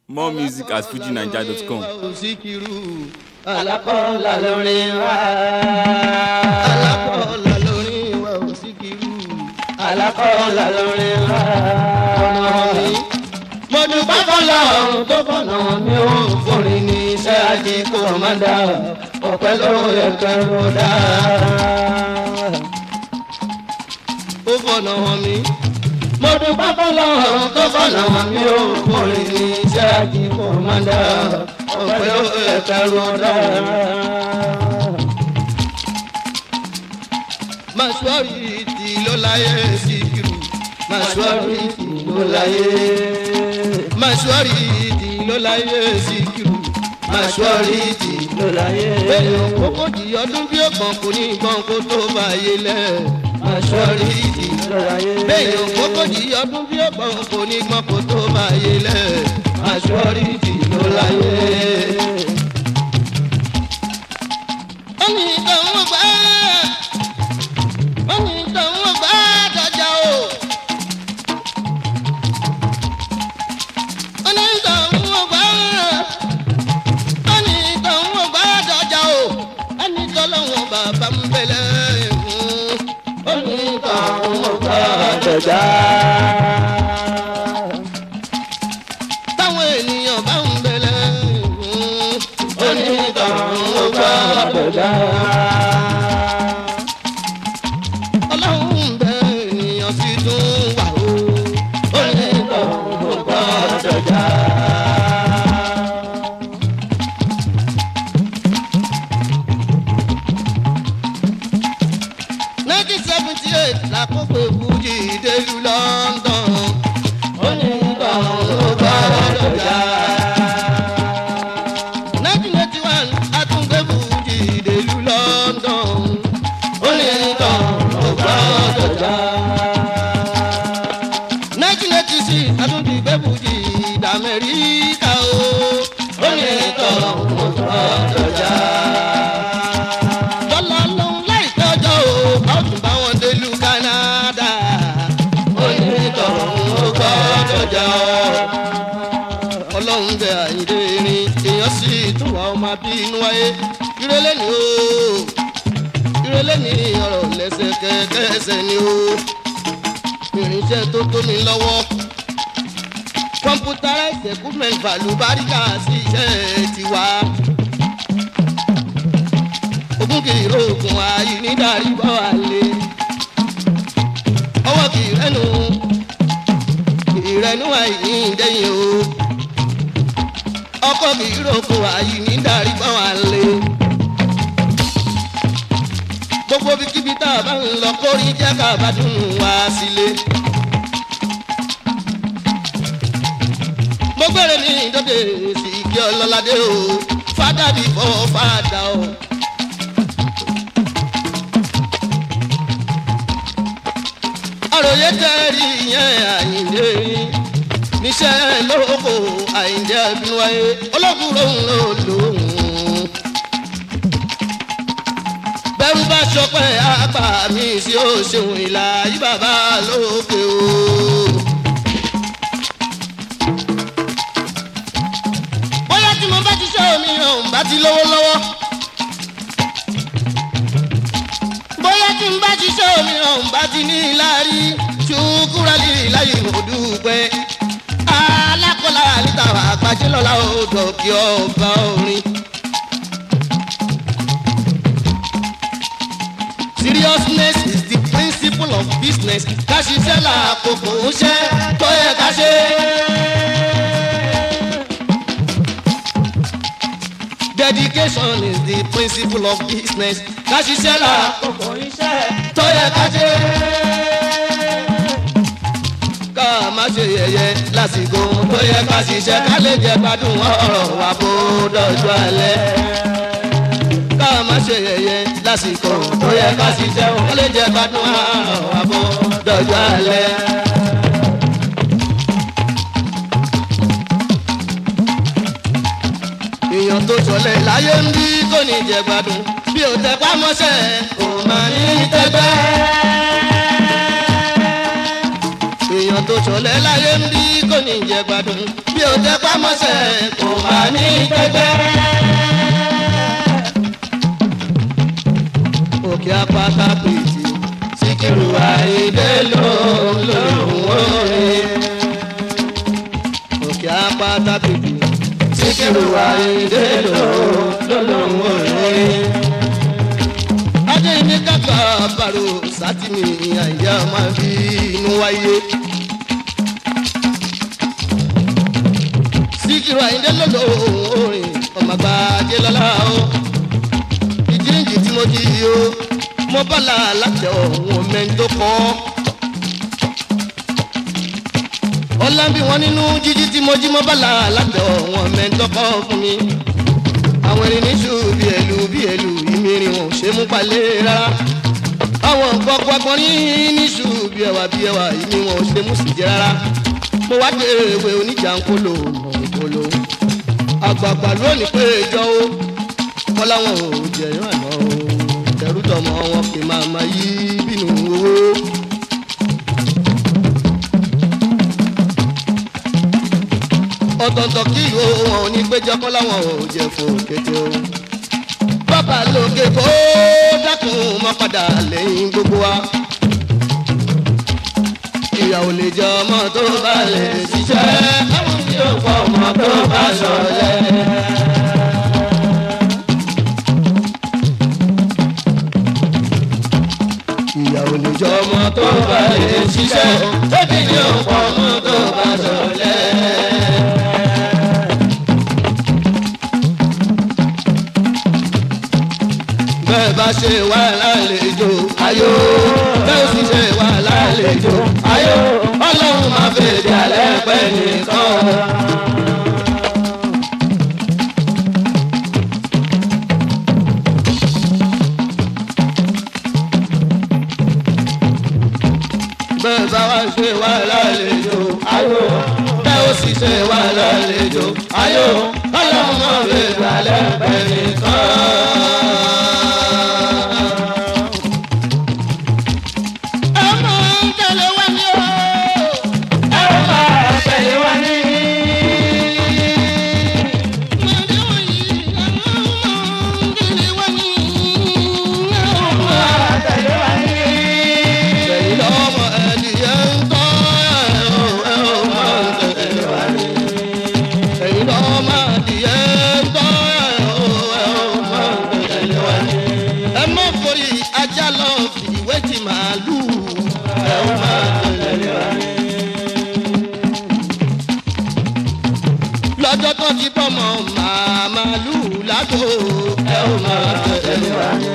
More music at fujinaija.com. Síkírù alákọ̀ọ́lá lórin wa. alákọ̀ọ́lá lórin wa ò Síkírù alákọ̀ọ́lá lórin wa. ọ̀nà mi mo dúpẹ́ fọlọ́run tó fọ̀nà mi ò forin ní iṣẹ́ ajé kò má dá ọ̀pẹ́ ló yẹ kẹ́rù dá. ó fọ̀nà mi mo dúpẹ́ fọlọ́run tó fọ̀nà mi ò forin ní iṣẹ́ ajé kò má dá ọ̀pẹ́ ló yẹ kẹ́rù dá. Màṣúárì tí ló láyé Síkírù. Màṣúárì tí ló láyé. Màṣúárì tí ló láyé Síkírù. Màṣúárì tí ló láyé. Bẹ́ẹ̀ni kókó di ọdún bí ọ̀gbọ̀n kò ní ìbọn kó tó bá yé lẹ̀. Màṣúárì tí ló láyé. Bẹ́ẹ̀ni kókó di ọdún bí ọ̀gbọ̀n kò ní ìbọn kó tó bá yé lẹ̀. Màṣúárì tí ló láyé. Ó ní ìtàn gbà wọ́n ní tòun gbà dọ̀jà o. wọ́n ní tòun gbà wọ́n ní tòun gbà dọ̀jà o. ẹni tọ́lọ́wọ́n bàbá ń bẹ̀lẹ̀ fún. wọ́n ní tòun gbà dọ̀jà. táwọn ènìyàn bá ń bẹ̀lẹ̀ fún. wọ́n ní tòun gbà dọ̀jà ọlọ́run bẹ ènìyàn sì tún wà ó. ó ní tọ̀hún gbọ́dọ̀ já. nineteen seventy eight lákòókò fújì délùú London. ó ní tọ̀hún gbọ́dọ̀ já. nineteen eighty one àtúngbé fújì délùú London. ó ní tọ̀hún gbọ́dọ̀ já. nineteen eighty six àtúndìgbé fújì d'Amẹ́ríkà o. ó ní tọ̀hún gbọ́dọ̀ já. lọ́la lóhun láìpẹ́ ọjọ́ o a ó tún bá wọn délùú Canada. ó ní tọ̀hún gbọ́dọ̀ já. ọlọ́run bẹ àyíndé erin èèyàn sì tún wà ọmọ bínú wáyé ìrẹ́lẹ̀ ni o ìrẹ̀lẹ̀ ní ọ̀rọ̀ lẹ́sẹ̀ kẹ́kẹ́sẹ̀ ni o irinṣẹ́ tó tó mi lọ́wọ́ computerized equipment value báríkà sí iṣẹ́ tiwa ogún kì í rògùn ààyè nídàrí bọ́ àlè ọwọ́ kì í rẹ́nu kì í rẹ́nu àìní ìdẹ́yìn o ọkọ̀ kì í rògùn ààyè nídàrí bọ́ àlè gbogbo bíkíbi tá a bá ń lọ kórí jẹ́ ká bá dùn wá sílé. mo gbére ní ìdókè sí kí ọlọ́ládé o fádà bí fọ́ fádà o. àròyé tẹ́rì yẹn àyíǹde níṣẹ́ lóko àyíǹde ẹ̀bínú wáyé olókùúrò ń lò lóhùn bẹ́rù bá ṣọpẹ́ àgbà mi sí ó ṣeun ìlà yí bàbá lókè o. bóyá tí mo bá ti ṣe omi ọ̀hún bá ti lówó lọ́wọ́. bóyá tí mo bá ti ṣe omi ọ̀hún bá ti ní láàrí ṣùkúrálì láyé òdùpẹ́. alákọ̀ọ́lá níta àgbàjẹ́ lọ́la ó dọ̀kí ọba orin. seriousness is the principle of business ká ṣiṣẹ́ làkókò ń ṣe tó yẹ ká ṣe. dedication is the principle of business ká ṣiṣẹ́ làkókò ń ṣe tó yẹ ká ṣe. ká má ṣe yẹ̀yẹ́ lásìkò tó yẹ ká ṣiṣẹ́ ká lè jẹ gbádùn ọ̀rọ̀ wa bó dọ̀jọ́ alẹ́ ká má ṣe yẹ̀yẹ́ lásìkò tó yẹ ká ṣiṣẹ́ ó lè jẹ́ gbádùn àwọn àbọ̀ dọ̀jọ́ alẹ́. èèyàn tó sọlẹ̀ láyé ń bí kò ní jẹ gbádùn bí ó tẹ pamọ́ṣẹ́ kò máa ní tẹ́gbẹ́. èèyàn tó ṣọlẹ̀ láyé ń bí kò ní jẹ gbádùn bí o tẹ pámọ́sẹ̀ kò máa ní tẹ́gbẹ́. òkè apáta pèsè síkírù àìdè lòun lòun orin. òkè apáta pèsè síkírù àìdè lòun lòun orin. adé ní kàkà bàrò sátìmí àyà máa bí inú wáyé. síkírù àìdè lòun orin ọmọ àgbà ajé lọ́la o ìjíǹjì tí mo jí o mo bá la láti ọ̀hún mẹ́ńtó kọ́. ọ̀làǹbí wọn nínú jíjí tí mo jí mo bá la láti ọ̀hún mẹ́ńtó kọ́ fún mi. àwọn ẹni níṣu bí ẹlú bí ẹlú ìmìrìn wọn ò ṣe mú palẹ̀ rárá. àwọn nǹkan pọpọ ní níṣu bí ẹwà bí ẹwà ìmí wọn ò ṣe mú sí jẹ rárá. mo wá dé ewé oníjà ń kóló mọ̀ ń kóló. àgbààgbà lónìí pé ìjọ o kọ́lá wọn ò jẹ̀yàn àná o ẹrú tọmọ wọn kì í máa ma yí bínú owó. ọ̀tọ̀ọ̀tọ̀ kí ìhó wọn ò ní péjọ kọ́lá wọn ò jẹ fún kété o. bàbá lókè kó dákun mọ́ padà lẹ́yìn gbogbo wa. ìyàwó lè jẹ ọmọ tó bá lè ṣiṣẹ́. àwọn tí ó pọ̀ ọmọ tó bá ṣọlẹ̀. ìyàwó lè jọ ọmọ tó bá lè ṣiṣẹ́ bébí ni ó pọ̀ ọmọ tó bá ṣọlẹ̀. bẹ́ẹ̀ bá ṣe wà lálejò ayọ̀ bẹ́ẹ̀ sì ṣe wà lálejò ayọ̀ ọlọ́run máa fèdè alẹ́ pẹ́ nìkan. bẹ́ẹ̀ bá wá ṣe wá lálejò ayò bẹ́ẹ̀ ó sì ṣe wá lálejò ayò ọlọ́run máa fi balẹ̀ pẹ̀ nìkan. ẹ máa ń tẹ̀lé wá ní o. ẹ máa tẹ̀lé wá ní. Ẹ̀yin lọ́mọ ẹ̀dìyẹ ń tọ́ ẹ̀ ò ẹ̀ ò máa ń tẹ̀lé wá ní. Ẹ̀yin lọ́mọ ẹ̀dìyẹ ń tọ́ ẹ̀ ò ẹ̀ ò máa ń tẹ̀lé wá ní. Ẹ má forí ajá lọ fìwé ti màálù ẹ̀ ò máa ń tẹ̀lé wá ní. Lọ́jọ́ tó ti bọ́mọ màmálù lágbo ẹ̀ ò máa tẹ̀lé wá ní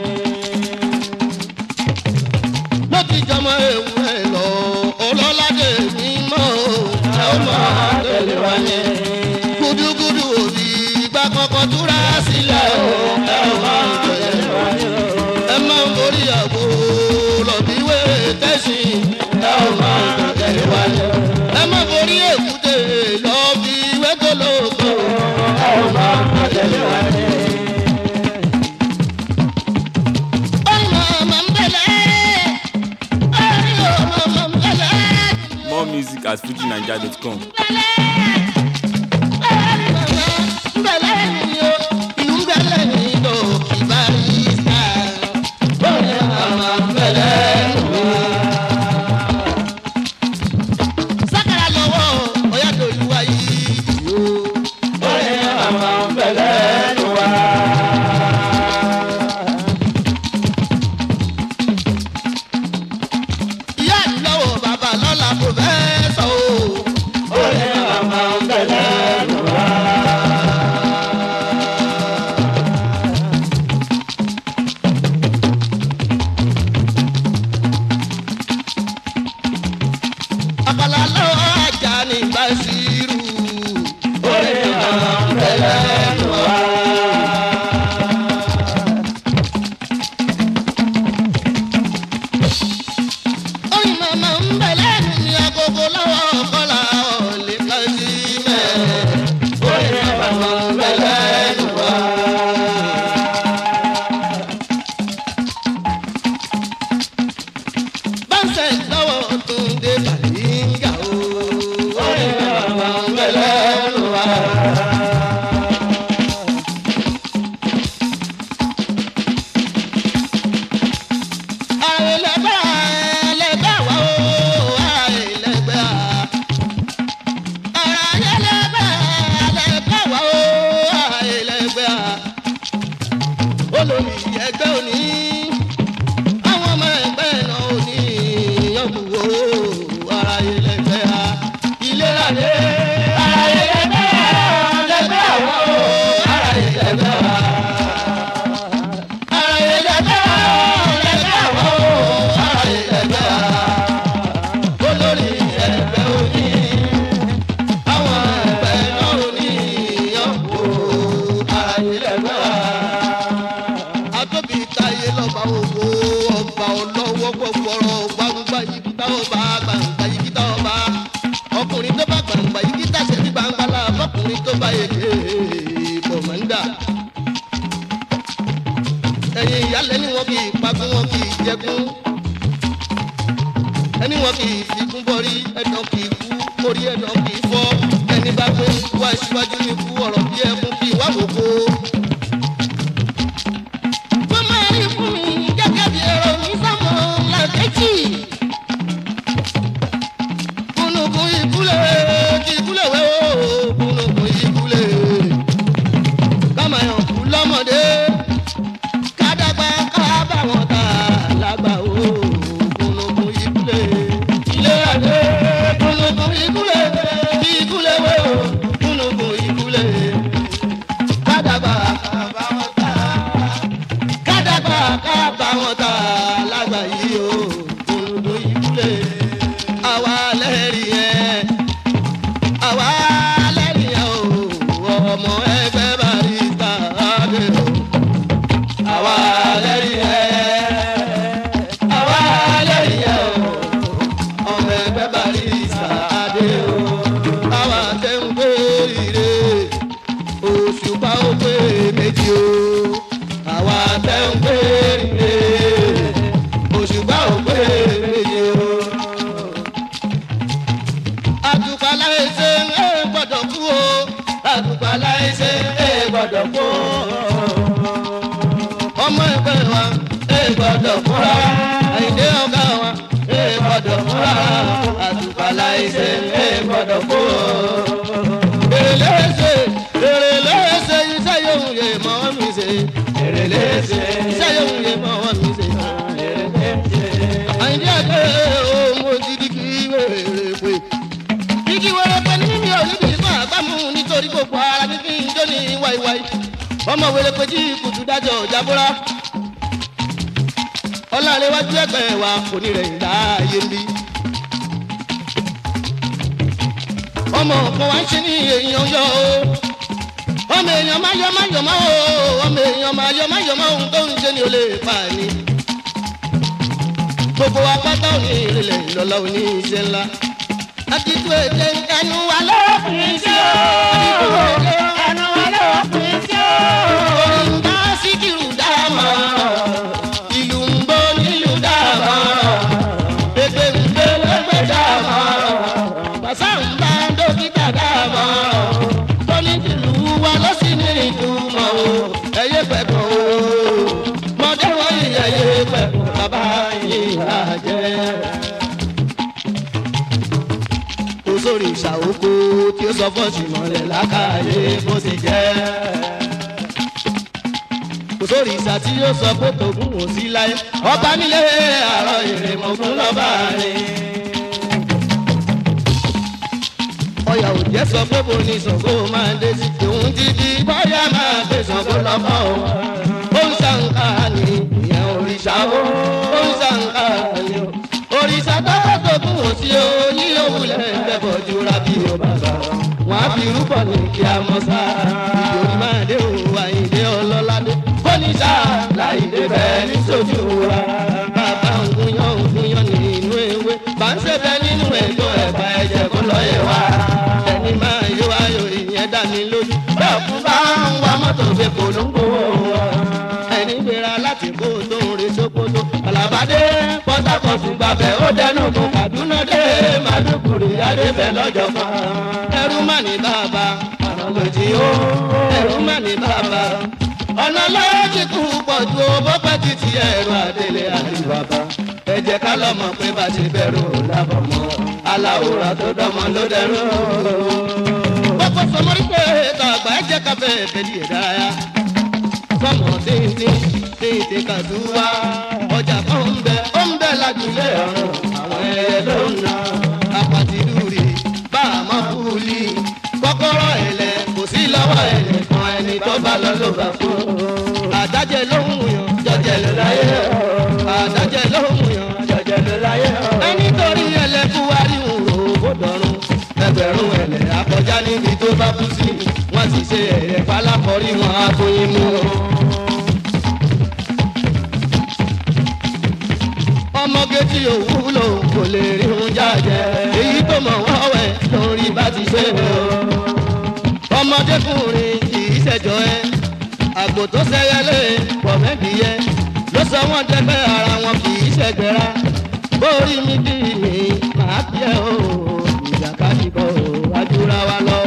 ló ti jọmọ ewu ẹ lọ ọlọ́ládé mímọ́ ẹ ó máa tẹ̀lé wa ní. gudugudu òbí ìgbà kankan túra sílẹ̀ o ẹ ó máa tẹ̀lé wa ní. ẹ máa ń borí àgbo lọ́bíwé tẹ̀sí ẹ ó máa tẹ̀lé wa ní. ẹ máa borí èkúté lọ́bíwé gbólógbó ẹ ó máa tẹ̀lé wa ní. ọmọ ọmọ ń bẹ̀rẹ̀. More music at fujinaija.com. Ìyá ìlọ́wọ́ bàbá lọ́la kò fẹ́ sọ o. Ó lè máa tó bá yege kọ̀mọ́ndà. ẹ̀yin ìyálẹ̀ ni wọn kì í pagún wọn kì í jẹkún. ẹni wọn kì í fikún bọ́rí ẹ̀dọ̀ kì í kú orí ẹ̀dọ̀ kì í fọ́. ẹni bá gbé wá síwájú ní kú ọ̀rọ̀ bí ẹkún kì í wá wòkó. wọ́n máa rí fún mi gẹ́gẹ́ bí ẹ̀rọ ní sọ́mọ làkẹ́jì. kúnukún ìkúlẹ̀ kí ìkúlẹ̀ wẹ́ o kúnukún ìkúlẹ̀ kámayọ̀ kú lọ́mọdé kádàgbà kábà wọn ta lágbà o kúnukún ìkúlẹ̀ ilé adé kúnukún ìkúlẹ̀ kí ìkúlẹ̀ wẹ́ o kúnukún ìkúlẹ̀ kádàgbà kábà wọn ta kádàgbà kábà wọn ta lágbà yìí o kúnukún ìkúlẹ̀ àwa lẹ́rìí yẹn àwa lẹ́rìí yẹn o ọmọ ẹgbẹ́ barista adé o àwa lẹ́rìí yẹn àwa lẹ́rìí yẹn o ọmọ ẹgbẹ́ barista adé o àwa tẹ̀ ń pé ire òṣùpá ó pé méjì o àwa tẹ̀ ń pé ire òṣùpá ó pé méjì o àtùpàlà ẹsẹ̀ ẹ gbọ́dọ̀ kú o àtùpàlà ẹsẹ̀ ẹ gbọ́dọ̀ kú o ọmọ ẹgbẹ́ wa ẹ gbọ́dọ̀ kúra àyìndé ọ̀gá wa ẹ gbọ́dọ̀ kúra àtùpàlà ẹsẹ̀ ẹ gbọ́dọ̀ kú o. èrèlé ẹsẹ̀ èrèlé ẹsẹ̀ iṣẹ́ yóò yẹ mọ́ mi ṣe èrèlé ẹsẹ̀ iṣẹ́ yóò yẹ mọ́ mi ṣe àyìndé àgbẹ̀ ọmọ dídí kí wèrè pé igi wẹrẹ pẹ ní mi ò níbi ìfọ àgbàmù nítorí gbogbo ara mi fi ń jó ní wáíwáí ọmọ wẹrẹ pé jí kùtù dájọ jábúrá ọlọ́ọ̀lẹ́wájú ẹgbẹ́ wa kò ní rẹ̀ ìdá ayé ń bí. ọmọ kan wá ń ṣe ní èèyàn yọ o ọmọ èèyàn máa yọ máa yọ máa o ọmọ èèyàn máa yọ máa yọ máa ohun tó ń ṣe ni ò lè pa ni. gbogbo apáta òní ìrìnlẹ̀ ìlọ́lá òní iṣẹ́ ńlá akitu èdè ẹnu wa lọ́kùnrin sí o. akitu èdè ẹnu wa lọ́kùnrin sí o. òyìnbá síkìrù dáàmà ìlú ń bọ́ nílùú dáàmà pépé ń gbé lẹ́gbẹ̀ẹ́ dáàmà bàṣà ń bá dókítà dáàmà tóní tìlú wa ló sì ní ìtumọ̀ o ẹ̀yẹ pẹ̀kọ̀ o mọ̀dé wọ̀nyí ẹ̀yẹ pẹ̀kọ̀ bàbá yìí àjẹ́ kò sórí ìṣàwókò tí ó sọ fọ́ọ̀sì mọ́lẹ̀ lákàáyé bó ṣe jẹ́. kò sórí ìṣà tí yóò sọ pé tògùn ò sí láyé ọba nílé àárọ̀ èrè mọ̀gún lọ́ba rẹ̀. ọyà òjẹ́ sọ pé bo ni Ṣàngó máa dé sí òun ti di bọ́yá máa gbé Ṣàngó lọ́kọ̀ o. ó ń ṣàǹkà ní ìyẹn òrìṣà o ó ń ṣàǹkà ní o òrìṣà tó tó kún ó sí o ní òwúlẹ̀ ẹ̀fọ́ jura bí o bá sọ. wọ́n á fi rúbọ̀ ní kí a mọ̀ sá. ìdòwú máa dé o àyíndé ọlọ́ládé. bóníṣà láìdé bẹ́ẹ̀ ní sojú wa. bàbá ògúnyán ògúnyán nínú ewé. bá ń ṣẹ̀fẹ̀ nínú ẹ̀jọ́ ẹ̀fà ẹ̀jẹ̀ kó lọ yẹ wá. ẹni máa yọ ayọ̀ ìyẹn dá mi lójú. bẹ́ẹ̀ kú bá ń wa mọ́tò fi polongo wọn. ẹni gbéra láti kó tó ń re sókótó. àlàbádé pọ́tàkọ̀tù gbàbẹ̀ ó dẹnu kún Kaduna dé Maduguri adébẹ̀ lọ́jọ́ kan. ẹrú mà ní bàbá ọ̀nà lòdì ó ẹrú mà ní bàbá. ọ̀nà lọ́wọ́ ti kú pọ̀ ju owó pẹ́ títí ẹ̀rọ àdélé àdìbàbà. ẹ jẹ́ ká lọ mọ̀ pé bá ti bẹ̀rù lábọ̀ mọ́ aláwòrán tó dánmọ́ ló dẹrù. gbogbo sọmọrí pé ètò àgbà ẹ jẹ́ ká bẹ́ẹ̀ bẹ́ẹ̀ di ìdárayá. fọmọ tíntín tíntín kàdúrà ọjà kan ń bẹ ó ń bẹ lájúlé ọ̀run àwọn ẹyẹ ló ń na apàtì lúri bá a mọ kúlì kọ́kọ́rọ́ ẹ̀lẹ́ kò sí lọ́wọ́ ẹ̀lẹ́ kan ẹni tó bá lọ ló bá fún àdájẹ ló ń yàn jọjẹ ló láyé àdájẹ ló ń yàn jọjẹ ló láyé ẹni torí ẹlẹ́kú wárí ń rò ó dọ̀run ẹgbẹ̀rún ẹ̀lẹ́ akọjá níbi tó bá kú sí wọ́n ti ṣe ẹ̀yẹ pálákọ̀rí wọn á tó yín mú o. ọmọge tí ò wúlò kò lè rí un jáde èyí tó mọ̀ wọ́n wẹ̀ lórí bá ti ṣe o. ọmọdékùnrin kì í ṣẹjọ ẹ àgbò tó ṣẹyẹlé pọ̀ mẹ́bìíyẹ ló sọ wọ́n jẹ́gbẹ́ ara wọn kì í ṣẹgbẹ́ra bórí mi kì í mi máa bí ẹ o ìjàkadì bọ̀ wájúra wa lọ.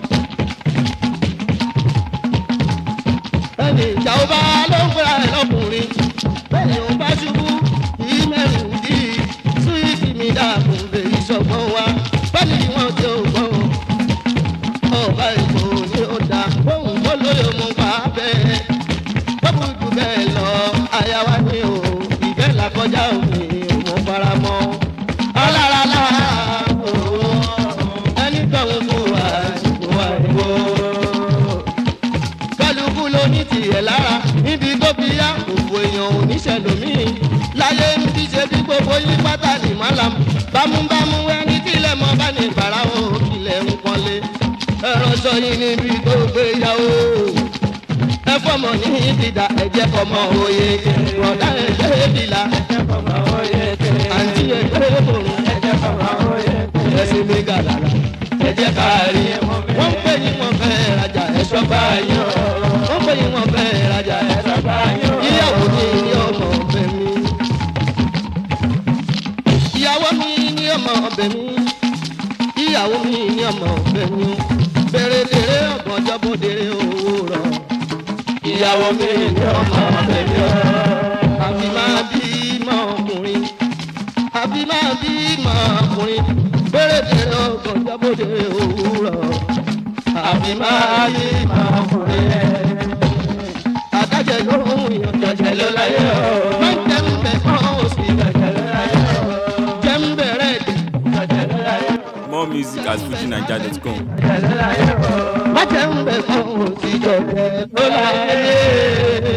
ẹnì ìjà ó bá ló ń pera ẹ lọkùnrin bẹ́ẹ̀ni ó bá ṣubú kì í mẹ́rin dì í súwìtì mi dàkún lè ṣọgbọ́n wa bẹ́ẹ̀ni wọ́n ti ò gbọ́n ọba èkó ni ó dá bóun tó lóye mú pa bẹ́ẹ̀ bọ́bù jù bẹ́ẹ̀ lọ àyàwá ni o ìfẹ́ là kọjá òfin òun fara mọ́ ọlọ́rọ̀lá ẹni tọ̀hún fún wa ìbò wa ìbò kálukú ló ní tiẹ̀ lára níbi tó fi yá òfò èèyàn ò ní ṣẹlòmíì láyé ń fi ṣe bí gbogbo yín pátá ní mọ́lám bámúbámú ẹni tílẹ̀ mọ́ bá ní bàrà o ilẹ̀ ń pọ́nlé ẹ̀rọ sọ yín níbi tó gbé yá o ẹ fọmọ ní ìdìdà ẹ̀jẹ̀ fọmọ òye rọ̀dá ẹ̀jẹ̀ bìlà àǹtí ẹ̀jẹ̀ bòrùn ẹ̀sìn mi gàdàrà ẹ̀jẹ̀ káàrí wọ́n pè yín wọ́n fẹ́ rajà ẹ̀ṣọ́ báyìí wọ́n pè yín wọ́n fẹ́ rajà ẹ̀ṣọ́ báyìí ìyàwó mi ní ọmọ ọbẹ̀ mi ìyàwó mi ní ọmọ ọbẹ̀ mi ìyàwó mi ní ọmọ ọbẹ̀ mi bèrè dèrè ọ̀gbọ̀njọ́ bó dèrè owó rọ̀ ìyàwó mi ní ọmọ ọbẹ̀ mi àbí máa bí mọ́ ọkùnrin àbí máa bí mọ́ ọkùnrin bèrè dèrè ọ̀gbọ̀njọ́ bó dèrè owó rọ̀ àbí máa bí mọ́ ọkùnrin adájẹ ló ń yan jọjẹ ló láyé o. máa ń jẹ́ ń bẹ̀ fún òsì jọjẹ ló láyé o. jẹ́ ń bẹ̀rẹ̀ dé jọjẹ ló láyé o. More music at fujinaija.com. má jẹ́ ń bẹ̀ fún òsì jọjẹ ló láyé o.